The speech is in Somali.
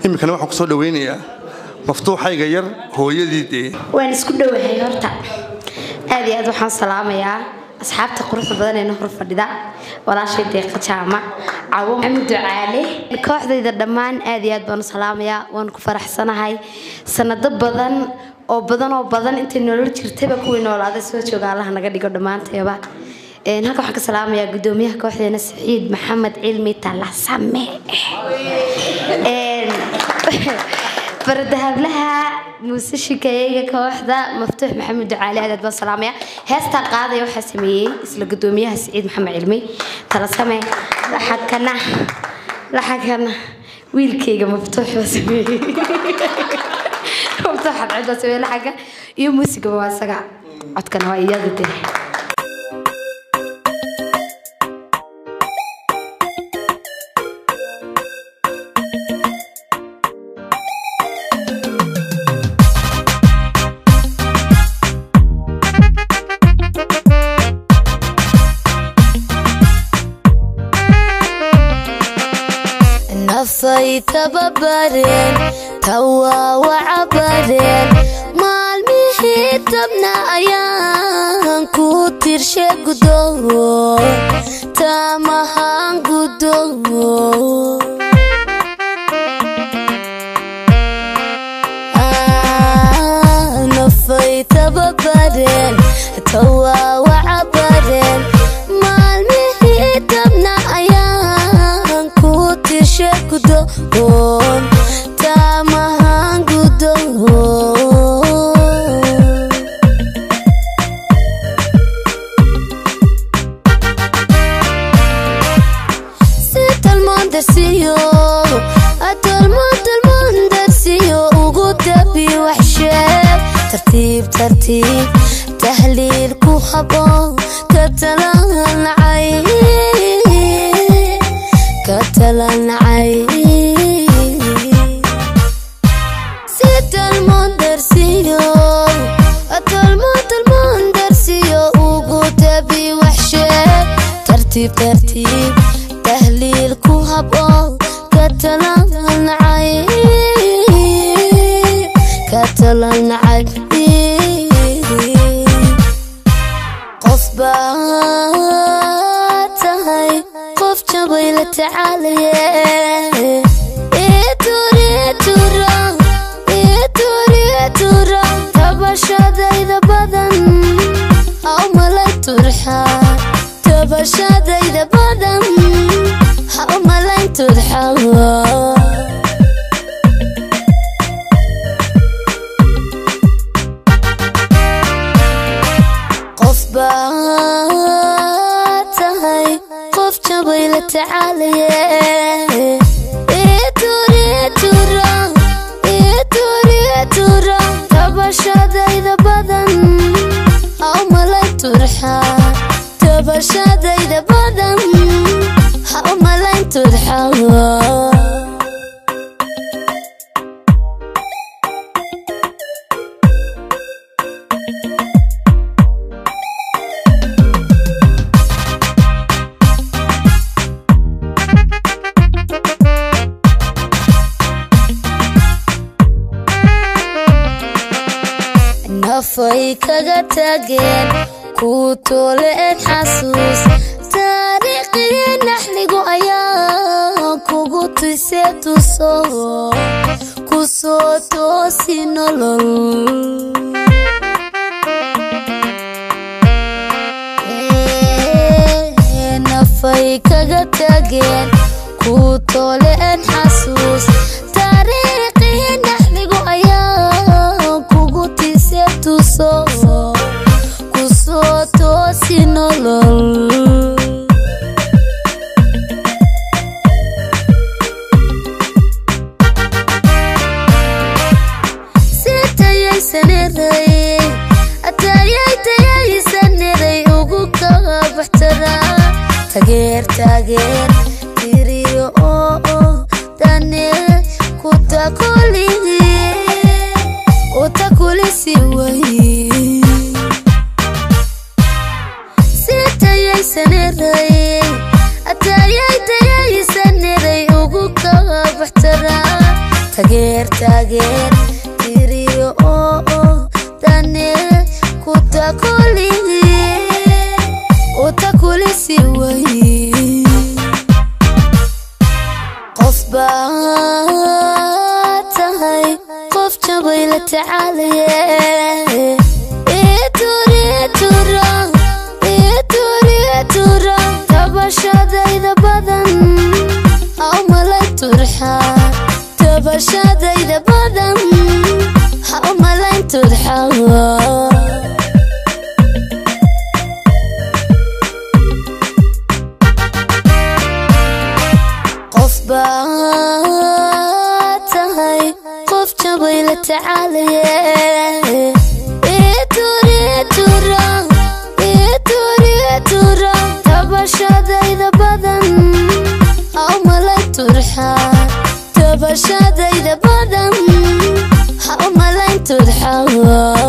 iminkana waxaan kusoo dhaweynayaa maftuuxayga yar hooyadii dee waan isku dhowahay horta aad iyo aad waxaan salaamayaa asxaabta quruxda badan ee na hor fadhida walaashay deeqa jaamac cawo maxamed ducaale kooxdayda dhammaan aad iyo aad baan u salaamayaa waan ku faraxsanahay sanado badan oo badan oo badan intay nolol jirtayba kuwii noolaaday soo jooga allaha naga dhigo dhammaanteeba Een, halka waxaan ka salaamayaa gudoomiyaha kooxdeena saciid maxamed cilmi talasame Een, bardahablaha muuse shikeeyeyga kooxda maftuux maxamed ducaali aad aad baan salaamaya heestaa qaadaya waxaa sameeyey isla gudoomiyaha saciid maxamed cilmi talasame laxankana laxankana wiilkayga maftuux baa sameeyey maftuux cadcid baa sameeyey laxanka iyo muusigaba waa isaga codkana waa iyada dee nafay tababareen tawaawaca bareen maalmihii tabna ayaan ku tirshe gudoon taamahaan gudoon nafay tababareen tawaawaca bareen maalmihii tabna ayaan ku tirshe gudoon taamahaan gudoon sitalmondarsiyo atolmontalmondarsiyo ugu dabi waxsheeg tartiib tartiib tahliil ku haboon ka talanacay ka talanacay sitalmondarsiyo atolmontalmondarsiyo ugu dabi waxsheeg tartiib tartiib tahliil ku haboon ka talanacay ka talanacay qof baa tahay qof jabay la tacaalaye itura itura tabashadayda badan haw malay turxaa tabashadayda badan haw malay turxaa qof baa tahay qof jabay la tacaalaye itura tabashadayda badan haw malay turxaa tabashadayda badan haw malay turxaa nafay kaga tageen ku tooleen xasuus taariikhii naxligu ayaa kugu tise tuso ku soo toosi nolol Ee, nafay kaga tageen ku tooleen xasuus taariikhii naxligu ayaa kugu tise tuso ku soo toosi nolol sitayaysaneray atayaytayaysaneray ugu kabaxtara tageer tageer tiriyo oo oo dane kutakuligi utakulisi wayi sitayaysaneray atayaytayaysaneray ugu kabaxtara tageer tageer tiriyo oo oo dane kutakuli utakulisi way qof baa tahay qof jabay la tacaalaye itura itura itura tabashadayda badan haumalay turxa tabashadayda badan haumalay turxa qof baa tahay qof jabay la tacaalaye itura itura itura itura tabashadayda badan haumalay turxa tabashadayda badan haumalay turxa